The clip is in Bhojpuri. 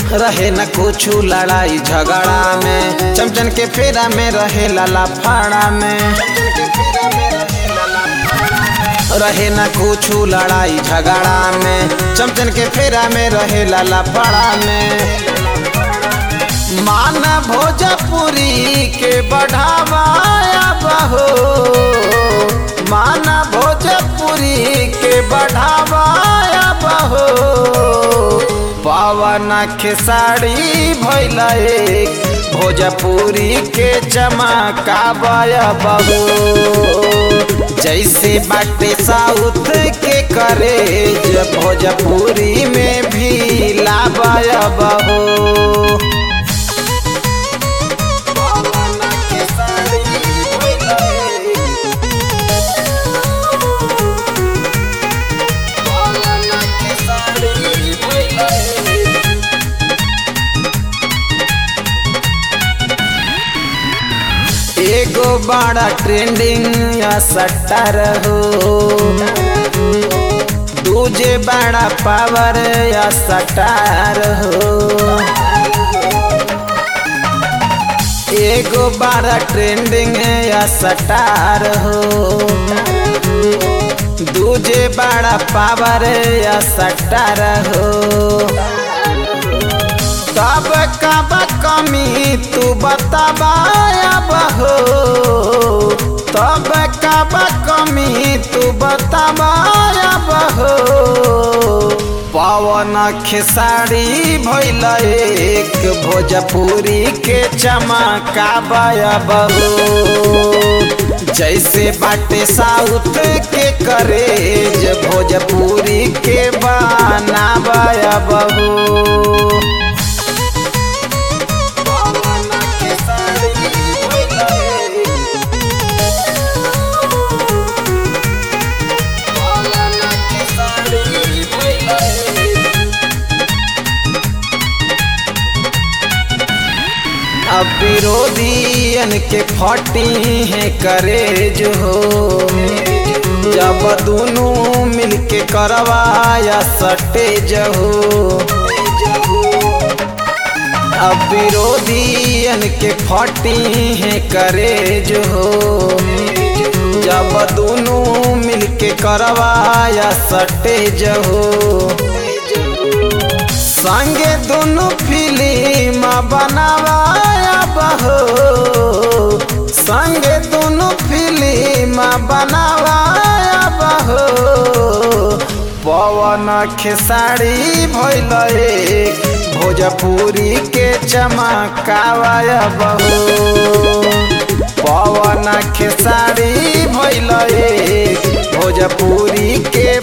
रहे न कुछ लड़ाई झगड़ा में चमचन के फेरा में रहे लाला फाड़ा में रहे न कुछ लड़ाई झगड़ा में चमचन के फेरा में रहे लाला फाड़ा में मान भोजपुरी के बढ़ावाया बहो मान भोजपुरी के बढ़ावाया बहो पवन खेसारी भैल एक भोजपुरी के चमकावाया बहो जैसे बाटे साउथ के करे भोजपुरी में भी लावाया बहो एगो बड़ा ट्रेंडिंग या सट्टर हो दूजे बड़ा पावर या सटार हो एगो बड़ा ट्रेंडिंग या सटार हो दूजे बड़ा पावर या सटार हो तब कब कमी तू बताबाया बहो तब कब कमी तू बताबाया बहो पवन खेसारी भैल एक भोजपुरी के चमकाबाया बहो जैसे बाटे साउथ के करे भोजपुरी के बनाबाया बहो अब विरोधियन के फटी है करे जो हो जब दोनों मिलके करवाया सटे जहो अब विरोधियन के फटी है करे जो हो जब दोनों मिलके करवाया सटे जहो संगे दोनों फिल्म बनावाया बहो संगे दोनों फिल्म बनावाया बहो पवन खेसारी भैल एक भोजपुरी के चमकावाया बहो पवन खेसारी भैल एक भोजपुरी के